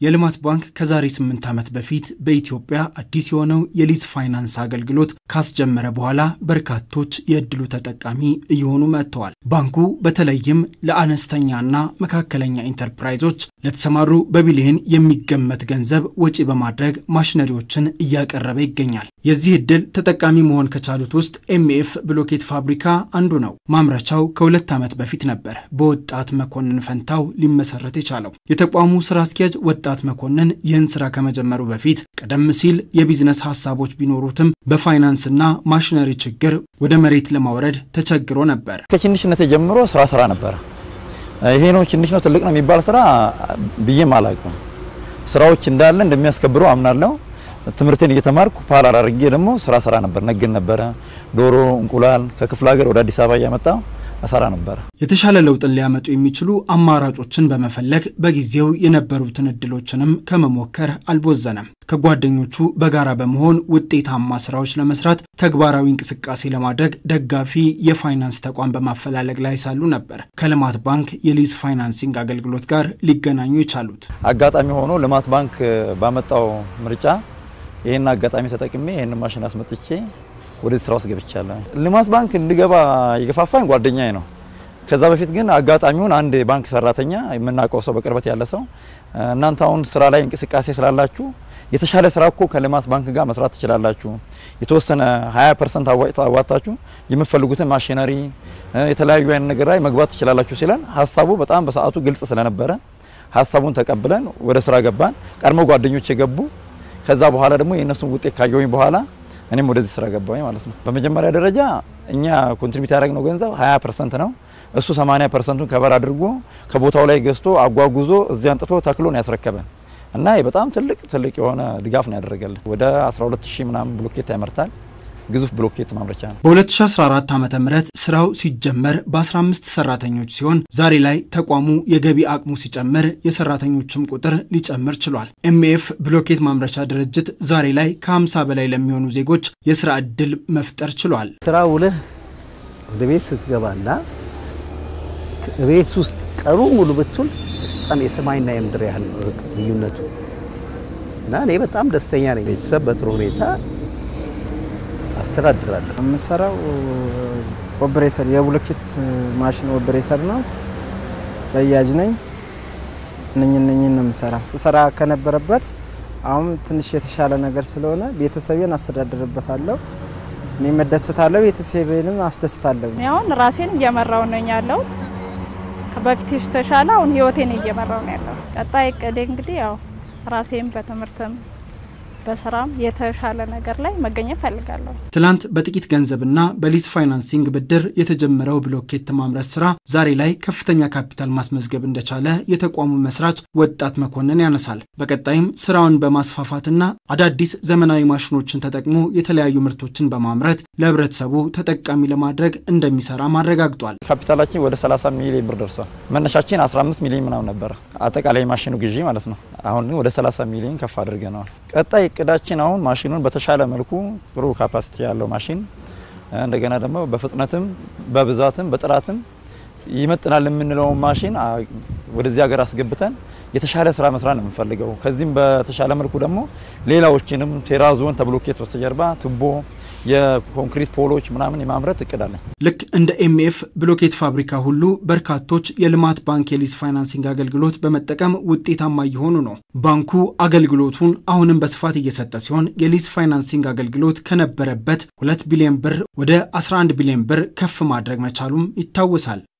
የልማት ባንክ ከዛሬ ስምንት ዓመት በፊት በኢትዮጵያ አዲስ የሆነው የሊዝ ፋይናንስ አገልግሎት ካስጀመረ በኋላ በርካቶች የእድሉ ተጠቃሚ እየሆኑ መጥተዋል። ባንኩ በተለይም ለአነስተኛና መካከለኛ ኢንተርፕራይዞች ለተሰማሩ በቢሊዮን የሚገመት ገንዘብ ወጪ በማድረግ ማሽነሪዎችን እያቀረበ ይገኛል። የዚህ እድል ተጠቃሚ መሆን ከቻሉት ውስጥ ኤምኤፍ ብሎኬት ፋብሪካ አንዱ ነው። ማምረቻው ከሁለት ዓመት በፊት ነበር በወጣት መኮንን ፈንታው ሊመሰረት የቻለው። የተቋሙ ስራ አስኪያጅ ወጣት መኮንን ይህን ስራ ከመጀመሩ በፊት ቀደም ሲል የቢዝነስ ሀሳቦች ቢኖሩትም በፋይናንስና ማሽነሪ ችግር ወደ መሬት ለማውረድ ተቸግሮ ነበር። ከትንሽነት ጀምሮ ስራ ስራ ነበረ። ይሄ ነው ትንሽ ነው ትልቅ ነው የሚባል ስራ ብዬም አላውቅም። ስራዎች እንዳለ እንደሚያስከብሩ አምናለሁ። ትምህርቴን እየተማርኩ ፓራል አድርጌ ደግሞ ስራ ስራ ነበር፣ ነግን ነበረ። ዶሮ፣ እንቁላል ከክፍለ ሀገር ወደ አዲስ አበባ እያመጣ እሰራ ነበረ። የተሻለ ለውጥን ሊያመጡ የሚችሉ አማራጮችን በመፈለግ በጊዜው የነበሩትን እድሎችንም ከመሞከር አልቦዘነም። ከጓደኞቹ በጋራ በመሆን ውጤታማ ስራዎች ለመስራት ተግባራዊ እንቅስቃሴ ለማድረግ ደጋፊ የፋይናንስ ተቋም በማፈላለግ ላይ ሳሉ ነበር ከልማት ባንክ የሊዝ ፋይናንሲንግ አገልግሎት ጋር ሊገናኙ የቻሉት። አጋጣሚ ሆኖ ልማት ባንክ ባመጣው ምርጫ ይህን አጋጣሚ ተጠቅሜ ይህን ማሽን አስመጥቼ ወደ ስራ ውስጥ ገብቻለሁ። ልማት ባንክ እንድገባ የገፋፋኝ ጓደኛዬ ነው። ከዛ በፊት ግን አጋጣሚውን አንድ ባንክ ሰራተኛ የምናውቀው ሰው በቅርበት ያለ ሰው እናንተ አሁን ስራ ላይ እንቅስቃሴ ስላላችሁ የተሻለ ስራ እኮ ከልማት ባንክ ጋር መስራት ትችላላችሁ፣ የተወሰነ 20 ፐርሰንት አዋጣችሁ የምትፈልጉትን ማሽነሪ የተለያዩ አይነት ነገር ላይ መግባት ትችላላችሁ ሲለን ሀሳቡ በጣም በሰዓቱ ግልጽ ስለነበረ ሀሳቡን ተቀብለን ወደ ስራ ገባን። ቀድሞ ጓደኞች የገቡ ከዛ በኋላ ደግሞ የእነሱን ውጤት ካየሁኝ በኋላ እኔም ወደዚህ ስራ ገባኝ ማለት ነው። በመጀመሪያ ደረጃ እኛ ኮንትሪቢዩት ያደረግነው ገንዘብ 20 ፐርሰንት ነው። እሱ 80 ፐርሰንቱን ከበር አድርጎ ከቦታው ላይ ገዝቶ አጓጉዞ እዚህ አንጥቶ ተክሎን ያስረከበን እና በጣም ትልቅ ትልቅ የሆነ ድጋፍ ነው ያደረገልን። ወደ 12000 ምናምን ብሎኬት ያመርታል። ግዙፍ ብሎኬት ማምረቻ ነው። በ2014 ዓ ም ስራው ሲጀመር በ15 ሰራተኞች ሲሆን ዛሬ ላይ ተቋሙ የገቢ አቅሙ ሲጨምር የሰራተኞችም ቁጥር ሊጨምር ችሏል። ኤምኤፍ ብሎኬት ማምረቻ ድርጅት ዛሬ ላይ ከ50 በላይ ለሚሆኑ ዜጎች የስራ ዕድል መፍጠር ችሏል። ስራ ውለህ ወደ ቤት ስትገባና ቤት ውስጥ ቀኑ ሙሉ ብትውል በጣም የሰማይና የምድር ያህል ልዩነቱ እና እኔ በጣም ደስተኛ ነኝ። ቤተሰብ በጥሩ ሁኔታ አስተዳድራለሁ። የምሰራው ኦፕሬተር የብሎኬት ማሽን ኦፕሬተር ነው። በያጅ ነኝ። እነኝ እነኝን ነው የምሰራ። ስሰራ ከነበረበት አሁን ትንሽ የተሻለ ነገር ስለሆነ ቤተሰቤን አስተዳድርበታለሁ። እኔ መደሰታለሁ፣ ቤተሰቤንም አስደስታለሁ። አሁን ራሴን እየመራው ነኝ ያለው በፊት የተሻለ አሁን ህይወቴን እየመራው ነው ያለው። ቀጣይ እቅዴ እንግዲህ ያው ራሴን በትምህርትም በስራም የተሻለ ነገር ላይ መገኘት ፈልጋለሁ። ትላንት በጥቂት ገንዘብና በሊዝ ፋይናንሲንግ ብድር የተጀመረው ብሎኬት ማምረት ስራ ዛሬ ላይ ከፍተኛ ካፒታል ማስመዝገብ እንደቻለ የተቋሙ መስራች ወጣት መኮንን ያነሳል። በቀጣይም ስራውን በማስፋፋትና አዳዲስ ዘመናዊ ማሽኖችን ተጠቅሞ የተለያዩ ምርቶችን በማምረት ለህብረተሰቡ ተጠቃሚ ለማድረግ እንደሚሰራ አረጋግጧል። ካፒታላችን ወደ 30 ሚሊዮን ብር ደርሷል። መነሻችን 15 ሚሊዮን ምናምን ነበረ አጠቃላይ ማሽኑ ግዢ ማለት ነው። አሁን ግን ወደ 30 ሚሊዮን ከፍ አድርገነዋል። ቀጣይ እቅዳችን አሁን ማሽኑን በተሻለ መልኩ ጥሩ ካፓሲቲ ያለው ማሽን እንደገና ደግሞ በፍጥነትም በብዛትም በጥራትም ይመጥናል የምንለውን ማሽን ወደዚህ ሀገር አስገብተን የተሻለ ስራ መስራት ነው የምንፈልገው። ከዚህም በተሻለ መልኩ ደግሞ ሌላዎችንም ቴራዞን ተብሎኬት በስተጀርባ ቱቦ የኮንክሪት ፖሎች ምናምን የማምረት እቅድ አለን። ልክ እንደ ኤምኤፍ ብሎኬት ፋብሪካ ሁሉ በርካቶች የልማት ባንክ የሊዝ ፋይናንሲንግ አገልግሎት በመጠቀም ውጤታማ እየሆኑ ነው። ባንኩ አገልግሎቱን አሁንም በስፋት እየሰጠ ሲሆን የሊዝ ፋይናንሲንግ አገልግሎት ከነበረበት 2 ቢሊዮን ብር ወደ 11 ቢሊዮን ብር ከፍ ማድረግ መቻሉም ይታወሳል።